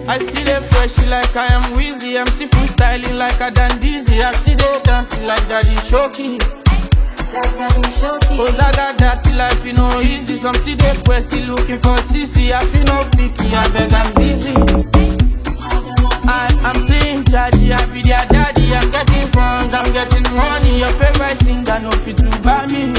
I still dey fresh like I am Wheezy. I'm still freestyling like I done dizzy. I still dey dancing like Daddy Shoki. Ozaga dirty life, you know easy. Some still dey pressy looking for CC. I feel no picky, I beg I'm busy. I am seeing chargy, I be their daddy. I'm getting funds, I'm getting money. Your favorite singer, no fit to buy me.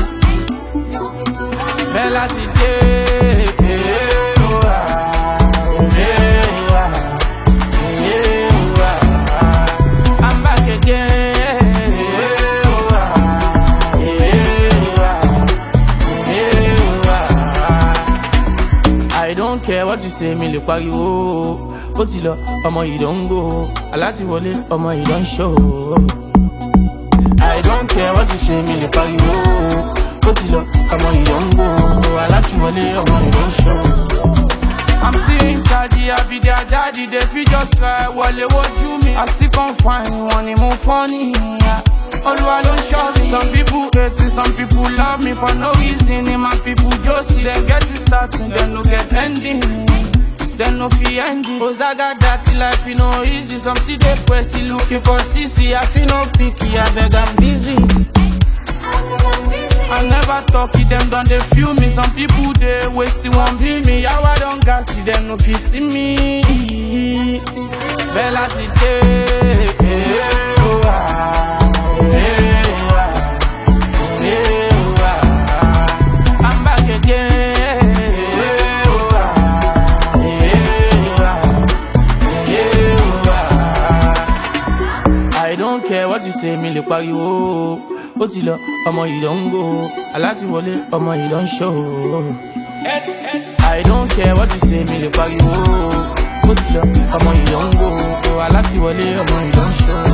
Bella today, eh, oh, ah, eh, oh, ah, eh, oh, ah. I'm back again. eh, oh, ah, eh, oh, ah, eh, oh, ah. I don't care what you say, mi lè pariwo. Ó ti lọ, ọmọ yìí don go. Alátiwọlé, ọmọ yìí don show. I don't care what you say, mi lè pariwo. Ó ti lọ, ọmọ yìí don go. Alátiwọlé, ọmọ yìí don show. I'm still in charge, I be their daddy. They feel just try wọlé wojú mi. I still come find wọn ni mo funny. Olúwa ló ń ṣọ́ mi. Some people hate it, some people love me for no reason. Ni my people josi, dem get it starting, dem no get ending. Dem no fit ending. Ozaga dirty life, e no easy. Some still dey pressy looking for CC. I feel no picky, abeg I'm busy. I never talk it, them done they feel me. Some people they waste it, won't be me. How I don't gas it, them no fit see me. Bella today, eh, oh, ah, eh, oh, ah, eh, oh, ah. I'm back again. eh, oh, ah, eh, oh, ah, eh, oh, ah. I don't care what you say, mi lè pariwo. Ó ti lọ, ọmọ yìí ló ń go. Alátiwọlé, ọmọ yìí ló ń show. I don't care what you say, mi lè pariwo. Ó ti lọ, ọmọ yìí ló ń go. Alátiwọlé, ọmọ yìí ló ń show.